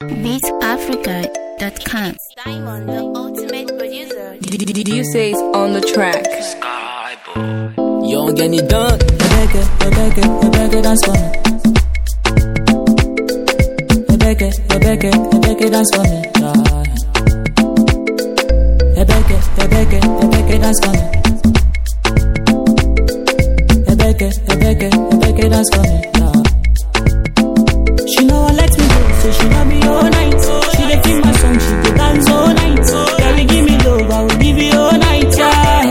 BeatAfrica.com. Diamond, the ultimate producer. You say it's on the track. Young and it done. Rebecca, Rebecca, Rebecca, dance for me. Rebecca, Rebecca, Rebecca, dance for me. Yeah. Rebecca, Rebecca, Rebecca, dance for me. Rebecca, Rebecca, Rebecca, dance for me. Yeah. She know I let me go, so she love me all night. She dey feel my song, she dey dance all night. Yeah, we give me love, I will give you all night. Yeah.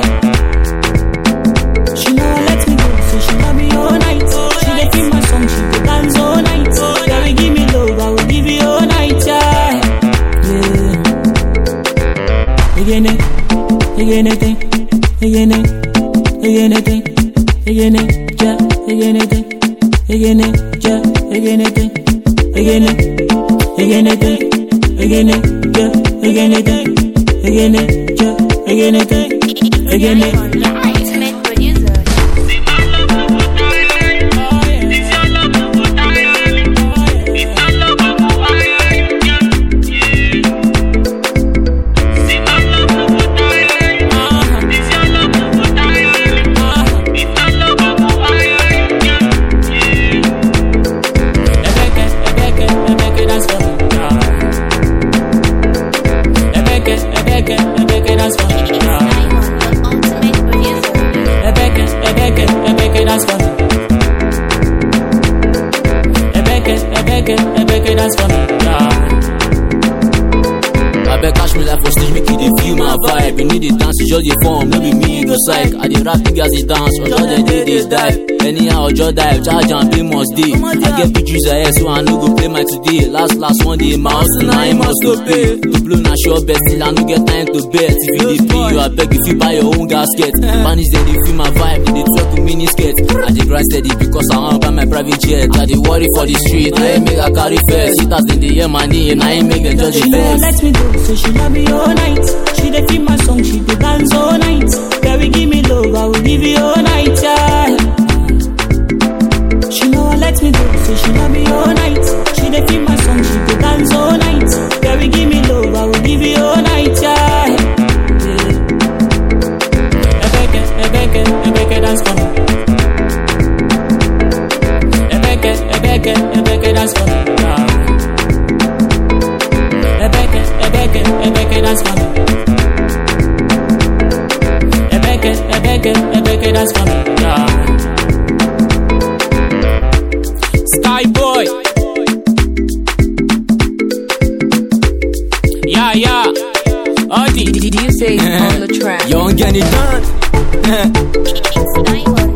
She know I let me go, so she love me all night. She dey feel my song, she dey dance all night. Yeah, we give me love, I will give you all night. Yeah, yeah. Again, again, again, again, again, again, again, yeah, again, again, again, yeah, again, again, again, again, again, again, yeah, again, again, again, yeah, again, again, again. Diamond, the ultimate producer. Ebeke, Ebeke, Ebeke, dance for me. Ebeke, Ebeke, Ebeke, dance for me. Diamond, the ultimate producer. Ebeke, Ebeke, Ebeke, dance for me. Ebeke, Ebeke, Ebeke, dance for me. I beg catch me like for stage, make you dey feel my vibe. You need the dance, you just dey form, no be me, you go psych. I dey rap niggas dey dance, or just dey dey dey dive. Anyhow, just dive, charge and pay must dey. I get pictures ahead, so I no go play my today. Last last one day, my house now I must go pay. To blow na sure bet, still I no get time to bet. If you dey pay, you I beg if you buy your own gasket. Spanish they dey feel my vibe, they dey twerk with mini skirt. I dey grind steady because I want buy my private jet. I dey worry for the street, I ain't make I carry first. Sit as they dey hear my name, I ain't make them judge She the know I first. let me go, so she love me all night. She dey feel my song, she dey dance all night. Yeah, we give me love, I will give you all night. Yeah. She know I let me go, so she love me all night. She dey feel my song, she dey dance all night. Yeah, we give me love, I will give you all night. Yeah. yeah. Ebeke, Ebeke, Ebeke, dance for me. Ebeke, Ebeke, Ebeke, dance for me. Yeah. Ebeke, Ebeke, Ebeke, dance for me. Ebeke, Ebeke, Ebeke, dance for me. Yeah. Sky boy. Yeah, yeah. Odi. You say it's on the track. Young and it done. It's Diamond,